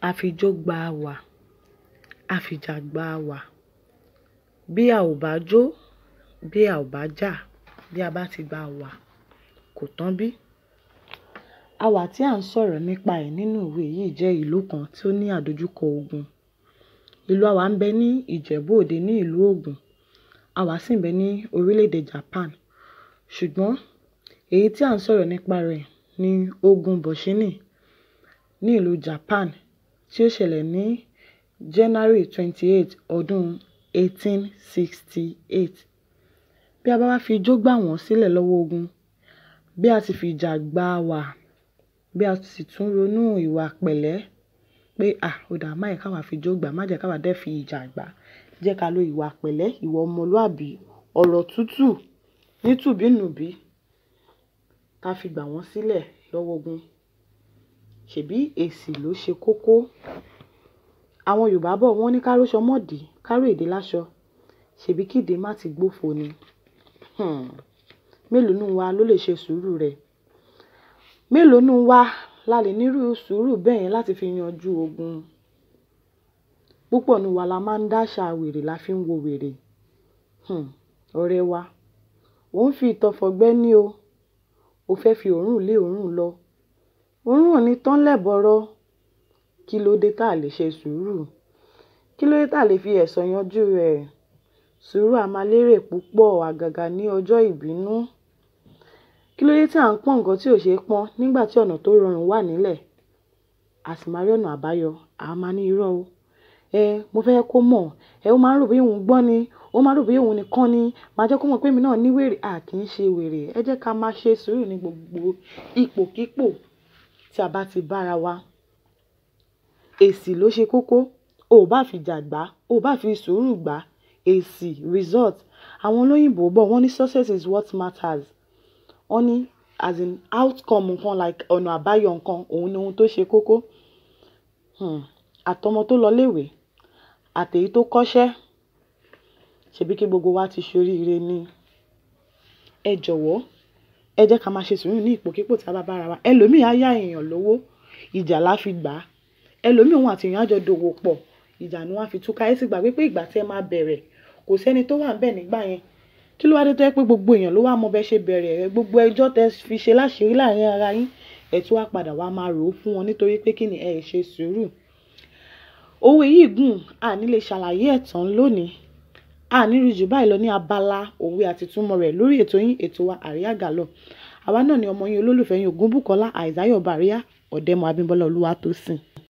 àfijó gba wà àfìjà gba wà bí a ò bá jó bí a ò bá jà bí a bá ti gba wà kò tán bí. awà tí à ń sọ̀rọ̀ nípa ẹ̀ nínú ìwé yìí jẹ́ ìlú kan tí ó ní àdojúkọ ogun ìlú awà ń bẹ ní ìjẹ̀bú òde ní ìlú ògùn awà sì ń bẹ ní orílẹ̀-èdè japan ṣùgbọ́n èyí tí à ń sọ̀rọ̀ nípa rẹ̀ ni ogun bọ̀ṣínì ní ìlú japan tí ó ṣẹlẹ̀ ní january twenty eight ọdún eighteen sixty eight bí a bá wá fi ijó gbà wọ́n sílẹ̀ lọ́wọ́ ogun bí a sì fi ìjà gba wà bí a sì tún ronú ìwà pẹ̀lẹ́ pé à ó dà má yẹ káwa fi ijó gbà má jẹ́ káwa dẹ́ fi ìjà gbà jẹ́ ká lo ìwà pẹ̀lẹ́ ìwà ọmọlúàbí ọ̀rọ̀ tútù nítùbínùbí ká fi gbà wọ́n sílẹ̀ lọ́wọ́ ogun ṣèbí èsì ló ṣe kókó àwọn yorùbá bọ̀ wọ́n ní káróṣọ mọ́dì káró èdè láṣọ ṣèbí kíde má ti gbófo ni um mélòó nù wa ló lè ṣe sùúrù rẹ̀ mélòó nù wa la lè nírú sùúrù bẹ́ẹ̀ yẹn láti fi yanjú ogun púpọ̀ nù wa la máa ń dáṣà wèrè la fi ń wo wèrè um ọ̀rẹ́ wa ò ń fi ìtọ̀fọ̀gbẹ́ ní o ò fẹ́ fi òórùn lé òórùn lọ òórùn ò ní tán lẹ́bọ̀rọ̀ kí ló dé tá a lè ṣe sùúrù kí ló dé tá a lè fi ẹ̀sọ̀ yanjú rẹ̀ sùúrù a máa lérè púpọ̀ àgàgà ní ọjọ́ ìbínú kí ló dé tí à ń pọ́n nǹkan tí ò ṣeé pọ́n nígbà tí ọ̀nà tó rọrùn wà nílẹ̀ a sì máa rí ọ̀nà àbáyọ a máa ní irọ́ o ẹ mo fẹ́ kó mọ̀ ẹ ó máa ń rò bí òun gbọ́n ni ó máa ń rò bí òun nìkan ni màá jẹ́ kó mọ̀ pé èmi náà ní wèrè a kì í ṣe wèrè ẹ jẹ́ ká máa ṣe sùúrù ní gbogbo ipòkípò tí a bá ti bára wa èsì ló ṣe kókó o ò bá fi jà gbà o ò bá fi sùúrù gbà èsì result àwọn olóyìnbó bọ̀ wọ́n ní success is what matters wọ́n ní as in outcome nǹkan like ọ̀nà àbáyọ nǹkan òun ni ohun tó ṣe kókó um àtọmọ tó lọ léèwé àtèyí tó kọ́ṣẹ́ ṣebí kí gbogbo wa ti ṣoríire ni ẹ jọ̀wọ́ ẹ jẹ́ ká máa ṣe sùúrù ní ipòkípò tí a bá bára wa ẹlòmíì á yá èèyàn lówó ìjà la fi gbà á ẹlòmíì òun àti èèyàn á jọ dòwò pọ̀ ìjà ni wọ́n á fi túká ẹ sì gbàgbé pé ìgbà tí ẹ máa bẹ̀rẹ̀ kò sẹ́ni tó wà níbẹ̀ nígbà yẹn kí ló wá dé tó yẹ pé gbogbo èèyàn ló wá mọ bẹ ṣe bẹ̀rẹ̀ ẹ gbogbo ẹjọ́ tẹ fi ṣe láṣìírí láàrin ara yín ẹ tún wá padà wá máa rò ó fún wọn nítorí pé kí ni ẹ ṣe sùúrù òwe yìí gùn àní lè ṣàlàyé ẹ̀ tán lónìí àní rí jù báyìí lọ ní abala òwe àti túmọ̀ rẹ̀ lórí ètò yín ètò wa àríyá gàlọ́ àwa náà ni ọmọ yín olólùfẹ́ yín Ògúnbùkọ́lá Àìsáyọ̀ Bàríyá Ọ̀dẹ́mọ Abímbọ́lá Olúwatósìn